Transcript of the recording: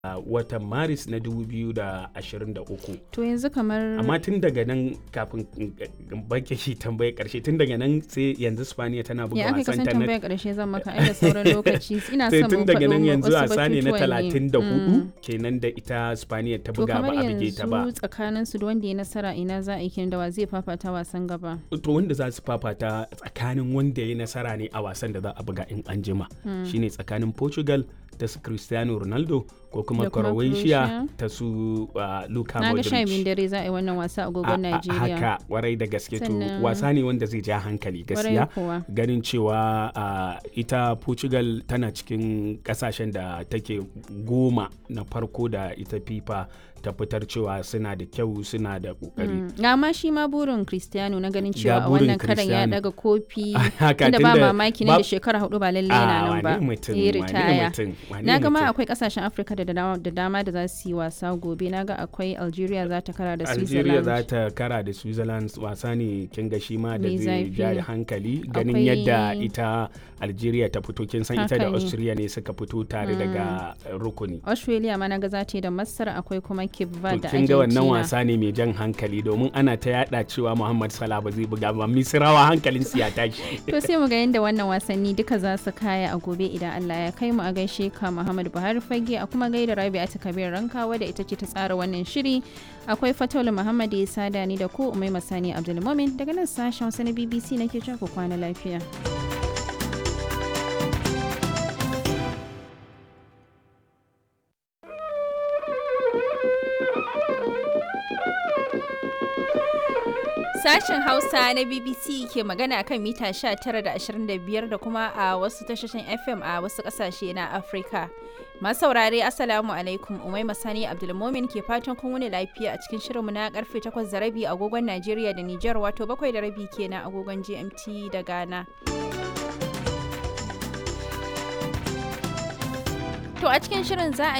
a watan maris na 2023 to yanzu kamar amma tun daga nan kafin in bake shi tambayar karshe tun daga nan sai yanzu spaniya tana buga ya aka wasan kasan ta na tambayar karshe zan maka ai da sauran lokaci ina sai son tun mu daga nan faɗo yanzu wasu wasa ne na batutuwan ne. 34 Mm. kenan da ita spaniya ta to buga ba kamar a bige ta ba yanzu tsakanin su da wanda ya nasara ina za a yi kenan da wa zai fafata wasan gaba to wanda za su fafata tsakanin wanda ya nasara ne a wasan da za a buga in an jima shine tsakanin portugal ta su cristiano ronaldo ko kuma Da kuma croatia Croatia. ta su uh, luka na ga sha biyun modric dare za a yi wannan wasa a A- agogon a- Najeriya haka warai da gaske to Sannan- wasa ne wanda zai ja hankali Kwarai gaskiya kuwa ganin cewa uh, ita portugal tana cikin kasashen da take goma na farko da ita fifa ta fitar cewa suna da kyau suna da kokari Mm. ga ma shi ma burin Cristiano na ganin cewa a burin wannan karan ya Cristiano. daga kofi haka inda ba tunda mamaki nan ba- da shekara hudu ba lalle Ah, yana nan ba wane mutum ya wane ritaya mutum wane na ga ma mutum. akwai kasashen afirka da dama da dama da za su yi wasa gobe na ga akwai algeria za ta kara da Algeria za switzerland ta kara da Switzerland wasa ne kin ga shi ma da Mai zai zafi. ja da hankali ganin Akwai- yadda ita Algeria ta fito kin san ita Haka da ne. Austria ne suka fito tare daga uh, rukuni. australia ma na ga za ta yi da masar akwai kuma cape To verde da kin ga wannan argentina wasa ne mai jan hankali domin ana ta yada cewa Muhammad Salah ba zai buga ba Misrawa hankalin su ya tashi. to sai mu ga yadda wannan wasanni duka za su kaya a gobe idan Allah ya kai mu a gaishe ka Muhammad Buhari Fage a kuma gaida Rabi'atu Kabir Rankawa da ita ce ta tsara wannan shiri akwai Fataulu Muhammad ya sada ni da ku Umai Masani Abdulmumin daga nan sashen Hausa na BBC nake cewa ku kwana lafiya Sashen Hausa na BBC ke magana kan mita 19 da 25 da kuma a wasu tashoshin FM a wasu kasashe na Afirka. Masu saurare Assalamu alaikum Umai Masani Abdulmomin ke fatan kun wuni lafiya a cikin shirinmu na karfe 8 da rabi agogon Najeriya da Nijar wato 7 da rabi kenan agogon GMT da Ghana. To a cikin shirin za a